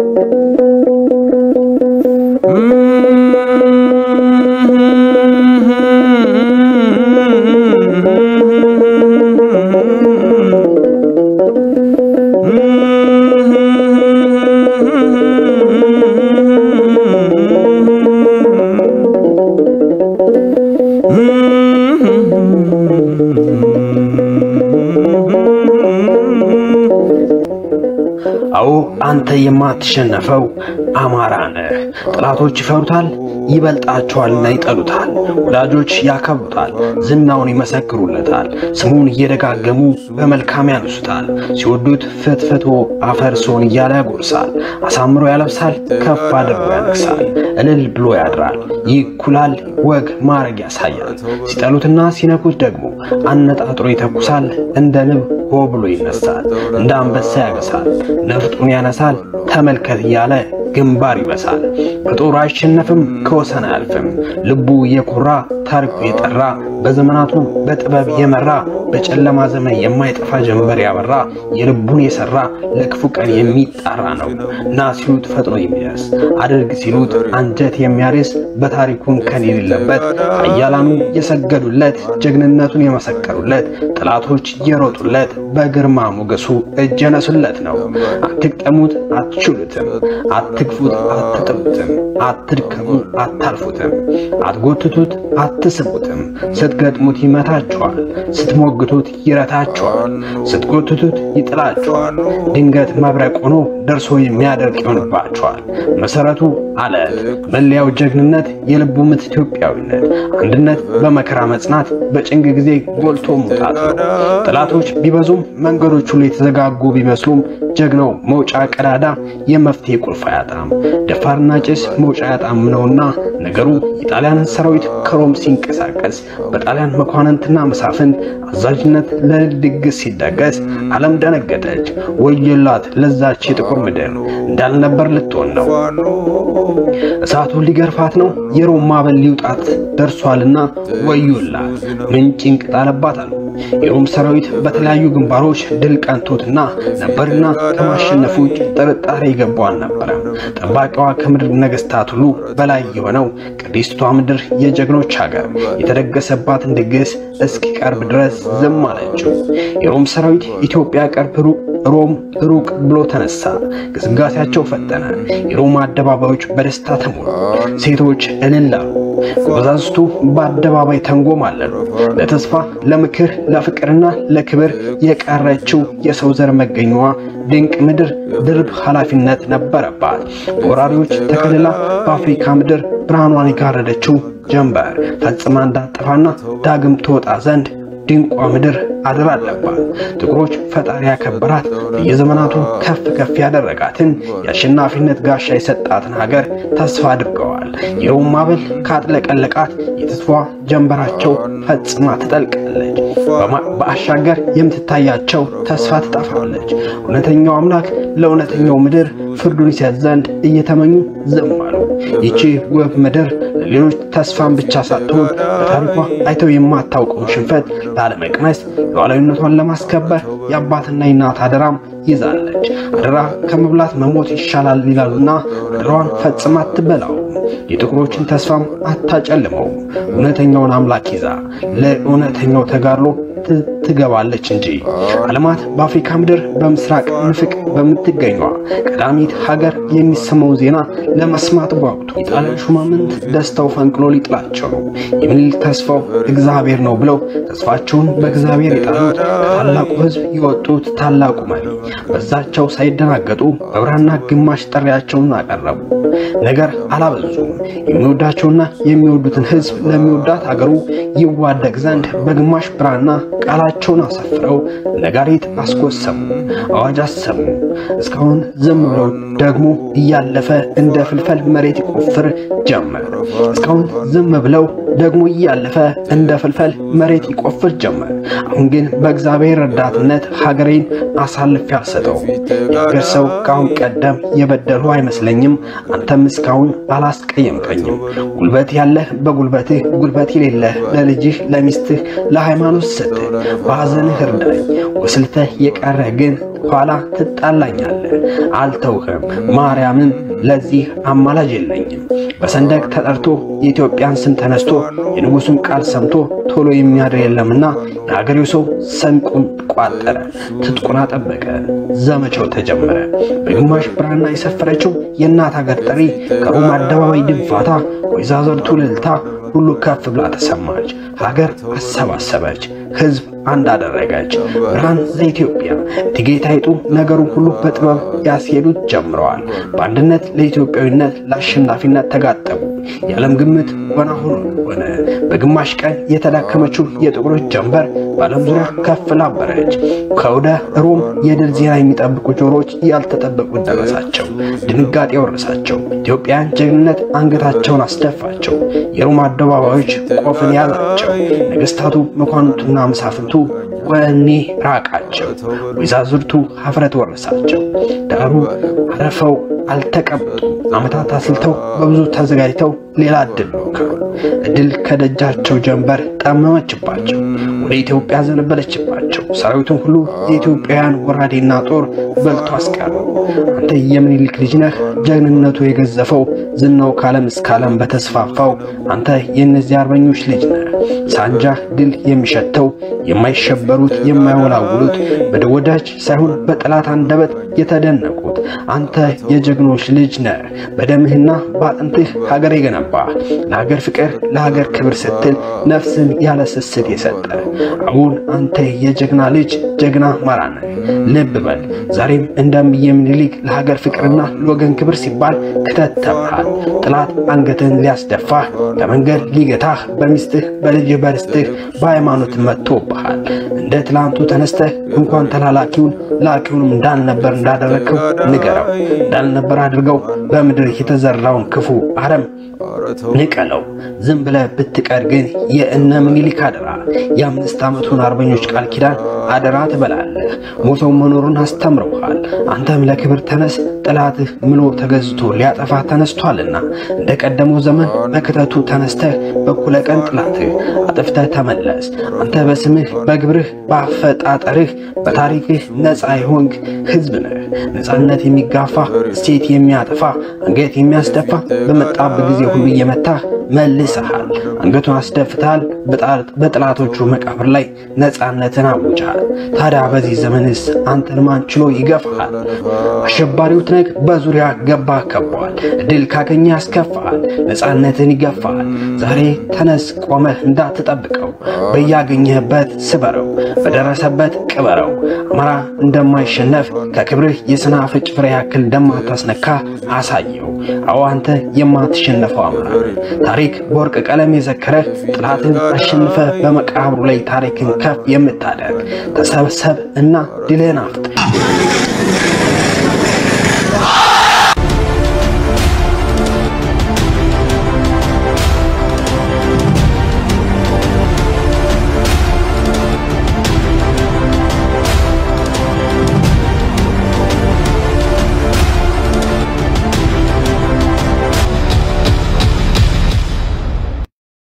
አዎ አንተ የማትሸነፈው አማራ ነህ። ጠላቶች ይፈሩታል፣ ይበልጣቸዋልና ይጠሉታል። ወዳጆች ያከብሩታል፣ ዝናውን ይመሰክሩለታል። ስሙን እየደጋገሙ በመልካም ያነሱታል። ሲወዱት ፍትፍቶ አፈርሶን እያለ ያጎርሳል። አሳምሮ ያለብሳል፣ ከፍ አድርጎ ያነግሳል። እልል ብሎ ያድራል፣ ይኩላል፣ ወግ ማዕረግ ያሳያል። ሲጠሉትና ሲነኩት ደግሞ አነጣጥሮ ይተኩሳል። እንደ ንብ ሆ ብሎ ይነሳል፣ እንደ አንበሳ ያገሳል፣ ነፍጡን ያነሳል። ተመልከት እያለ ግንባር ይበሳል። በጦር አይሸነፍም፣ ከወሰን አያልፍም። ልቡ የኮራ ታሪኩ የጠራ በዘመናቱ በጥበብ የመራ በጨለማ ዘመን የማይጠፋ ጀንበር ያበራ የልቡን የሰራ ለክፉ ቀን የሚጣራ ነው። ና ሲሉት ፈጥኖ የሚደርስ አድርግ ሲሉት አንጀት የሚያርስ በታሪኩን ከን የሌለበት ኃያላኑ የሰገዱለት ጀግንነቱን የመሰከሩለት ጠላቶች የሮጡለት በግርማ ሞገሱ እጅ የነሱለት ነው። አትቅጠሙት፣ አትችሉትም፣ አትግፉት፣ አትጥሉትም፣ አትድከሙ፣ አታልፉትም፣ አትጎትቱት፣ አትስቡትም። ስትገጥሙት ይመታችኋል፣ ስትሞግቱት ይረታችኋል፣ ስትጎትቱት ይጥላችኋል። ድንገት መብረቅ ሆኖ ደርሶ የሚያደርቅ ይሆንባችኋል። መሰረቱ አለት፣ መለያው ጀግንነት፣ የልቡ ምት ኢትዮጵያዊነት፣ አንድነት፣ በመከራ መጽናት፣ በጭንቅ ጊዜ ጎልቶ መውጣት ነው። ጠላቶች ቢበዙም መንገዶች ሁሉ የተዘጋጉ ቢመስሉም ጀግናው መውጫ ቀዳዳ የመፍትሄ ቁልፍ አያጣም። ደፋርና ጭስ መውጫ አያጣም ነውና ነገሩ የጣሊያንን ሰራዊት ከሮም ሲንቀሳቀስ በጣሊያን መኳንንትና መሳፍንት አዛዥነት ለእልል ድግስ ሲደገስ ዓለም ደነገጠች። ወየላት ለዛች የጥቁር ምድር እንዳልነበር ልትሆን ነው። እሳቱን ሊገርፋት ነው። የሮም ማዕበል ሊውጣት ደርሷልና ወዮላት ምን ጭንቅ ጣለባት አሉ። የሮም ሰራዊት በተለያዩ ግንባሮች ድል ቀንቶትና ነበርና ከማሸነፉ ውጭ ጥርጣሬ የገባው አልነበረም። ጠባቂዋ ከምድር ነገሥታት ሁሉ በላይ የሆነው ቅድስቷ ምድር የጀግኖች ሀገር የተደገሰባትን ድግስ እስኪቀርብ ድረስ ዝም አለችው። የሮም ሰራዊት ኢትዮጵያ ቀርብ ሮም ሩቅ ብሎ ተነሳ። ግስጋሴያቸው ፈጠነ። የሮም አደባባዮች በደስታ ተሞሉ። ሴቶች እልል አሉ። ጎበዛዝቱ በአደባባይ ተንጎማለሉ። ለተስፋ ለምክር፣ ለፍቅርና ለክብር የቀረችው የሰው ዘር መገኛዋ ድንቅ ምድር ድርብ ኃላፊነት ነበረባት። በወራሪዎች ተከልላ በአፍሪካ ምድር ብርሃኗን የጋረደችው ጀንበር ፈጽማ እንዳጠፋና ዳግም ትወጣ ዘንድ ድንቋ ምድር አደራ አለባት። ጥቁሮች ፈጣሪ ያከበራት በየዘመናቱ ከፍ ከፍ ያደረጋትን የአሸናፊነት ጋሻ የሰጣትን ሀገር ተስፋ አድርገዋል። የሮም ማዕበል ካጥለቀለቃት የተስፋ ጀንበራቸው ፈጽማ ትጠልቃለች። በአሻገር የምትታያቸው ተስፋ ትጠፋለች። እውነተኛው አምላክ ለእውነተኛው ምድር ፍርዱን ይሰጥ ዘንድ እየተመኙ ዝም አሉ። ይቺ ውብ ምድር ለሌሎች ተስፋን ብቻ ሳትሆን በታሪኳ አይተው የማታውቀውን ሽንፈት ላለመቅመስ ሉዓላዊነቷን ለማስከበር የአባትና የእናት አደራም ይዛለች። አደራ ከመብላት መሞት ይሻላል ይላሉና አደራዋን ፈጽማ አትበላው። የጥቁሮችን ተስፋም አታጨልመው። እውነተኛውን አምላክ ይዛ ለእውነተኛው ተጋድሎ ትገባለች እንጂ ዓለማት በአፍሪካ ምድር በምስራቅ ንፍቅ በምትገኟ ቀዳሚት ሀገር የሚሰማው ዜና ለመስማት ጓጉቱ። የጣሊያን ሹማምንት ደስታው ፈንቅሎ ሊጥላቸው ነው። የምኒልክ ተስፋው እግዚአብሔር ነው ብለው ተስፋቸውን በእግዚአብሔር የጣሉት ከታላቁ ሕዝብ የወጡት ታላቁ መሪ በዛቸው ሳይደናገጡ በብራና ግማሽ ጥሪያቸውን አቀረቡ። ነገር አላበዙም። የሚወዳቸውና የሚወዱትን ሕዝብ ለሚወዳት አገሩ ይዋደቅ ዘንድ በግማሽ ብራና ቃላቸውን አሰፍረው ነጋሪት አስጎሰሙ፣ አዋጅ አሰሙ። እስካሁን ዝም ብለው ደግሞ እያለፈ እንደ ፍልፈል መሬት ይቆፍር ጀመር። እስካሁን ዝም ብለው ደግሞ እያለፈ እንደ ፍልፈል መሬት ይቆፍር ጀመር። አሁን ግን በእግዚአብሔር ረዳትነት ሀገሬን አሳልፌ አልሰጠው። የሀገር ሰው ከአሁን ቀደም የበደሉ አይመስለኝም። አንተም እስካሁን አላስቀየምከኝም። ጉልበት ያለህ በጉልበትህ፣ ጉልበት የሌለህ ለልጅህ፣ ለሚስትህ፣ ለሃይማኖት ስትህ በሐዘንህ እርዳኝ። ወስልተህ የቀረህ ግን ኋላ ትጣላኛለህ። አልተውህም። ማርያምን ለዚህ አማላጅ የለኝም። በሰንደቅ ተጠርቶ የኢትዮጵያን ስም ተነስቶ የንጉሡን ቃል ሰምቶ ቶሎ የሚያድር የለምና የሀገሬው ሰው ሰንቁን ቋጠረ፣ ትጥቁን አጠበቀ። ዘመቻው ተጀመረ። በግማሽ ብራና የሰፈረችው የእናት ሀገር ጥሪ ከሮማ አደባባይ ድንፋታ፣ ወይዛዝርቱ እልልታ ሁሉ ከፍ ብላ ተሰማች። ሀገር አሰባሰበች፣ ሕዝብ አንድ አደረገች። ብርሃን ዘኢትዮጵያ እቴጌ ጣይቱ ነገሩን ሁሉ በጥበብ ያስሄዱት ጀምረዋል። በአንድነት ለኢትዮጵያዊነት ለአሸናፊነት ተጋጠሙ። የዓለም ግምት ወና ሆኖ ሆነ። በግማሽ ቀን የተዳከመችው የጥቁሮች ጀንበር በዓለም ዙሪያ ከፍ ላበረች። ከወደ ሮም የድል ዜና የሚጠብቁ ጆሮች ያልተጠበቁት ደረሳቸው። ድንጋጤ ወረሳቸው። ኢትዮጵያን ጀግንነት አንገታቸውን አስደፋቸው። የሮም አደባባዮች ቆፍን ያዛቸው። ነገሥታቱ መኳንንቱና መሳፍንቱ ወኔ ራቃቸው። ወይዛዝርቱ ሀፍረት ወረሳቸው። ዳሩ አረፈው አልተቀመጡም። ዓመታት አስልተው በብዙ ተዘጋጅተው ሌላ እድል ሞከሩ። እድል ከደጃቸው ጀንበር ጠመመችባቸው፣ ወደ ኢትዮጵያ ዘነበለችባቸው። ሰራዊቱን ሁሉ የኢትዮጵያውያን ወራዴና ጦር በልቶ አስቀሩ። አንተ የምኒልክ ልጅ ነህ፣ ጀግንነቱ የገዘፈው ዝናው ከዓለም እስከ ዓለም በተስፋፋው አንተ የእነዚህ አርበኞች ልጅ ነህ። ሳንጃህ ድል የሚሸተው የማይሸበሩት የማይወላውሉት በወዳጅ ሳይሆን በጠላት አንደበት የተደነቁት አንተ የጀግኖች ልጅ ነህ። በደምህና በአጥንትህ ሀገር የገነባ ለሀገር ፍቅር ለሀገር ክብር ስትል ነፍስን ያለ ስስት የሰጠ አሁን አንተ የጀግና ልጅ ጀግና አማራ ነህ። ልብ በል ዛሬም እንደምየ ምኒልክ ለሀገር ፍቅርና ለወገን ክብር ሲባል ክተት ተብሃል። ጥላት አንገትን ሊያስደፋህ ከመንገድ ሊገታህ በሚስትህ በልጅህ በርስትህ በሃይማኖት መጥቶብሃል። እንደ ትላንቱ ተነስተህ እንኳን ተላላኪውን ላኪውንም እንዳልነበር እንዳደረግከው ንገረው። እንዳልነበር አድርገው በምድር የተዘራውን ክፉ አረም ንቀለው። ዝም ብለህ ብትቀር ግን የእነ ምኒልክ አደራ የአምስት ዓመቱን አርበኞች ቃል ኪዳን አደራ ትበላለህ። ሞተው መኖሩን አስተምረውሃል። አንተም ለክብር ተነስ፣ ጠላትህ ምሎ ተገዝቶ ሊያጠፋ ተነስቷልና እንደ ቀደመው ዘመን በክተቱ ተነስተህ በኩለ ቀን ጥላትህ አጥፍተህ ተመለስ። አንተ በስምህ በግብርህ በአፈጣጠርህ በታሪክህ ነፃ የሆንክ ሕዝብ ነህ። ነፃነት የሚጋፋ እሴት የሚያጠፋ አንገት የሚያስደፋ በመጣበት ጊዜ ሁሉ እየመታህ መልሰሃል። አንገቱን አስደፍተሃል። በጠላቶቹ መቃብር ላይ ነፃነትን አውጀሃል። ታዲያ በዚህ ዘመንስ አንተን ማን ችሎ ይገፋሃል? አሸባሪው ትነግ በዙሪያ ገባ ከቧል። ድል ካገኘ ያስከፋሃል፣ ነፃነትን ይገፋሃል። ዛሬ ተነስ፣ ቆመህ እንዳትጠብቀው፣ በያገኘህበት ስበረው፣ በደረሰበት ቅበረው። አማራ እንደማይሸነፍ ከክብርህ የሰናፍጭ ፍሬ ያክል እንደማታስነካ አሳየው። አዎ አንተ የማትሸነፈው አማራ ታሪክ በወርቅ ቀለም የዘከረህ ጥላትን አሸንፈ በመቃብሩ ላይ ታሪክን ከፍ የምታደርግ ተሰብሰብ እና ድልን አፍጥር።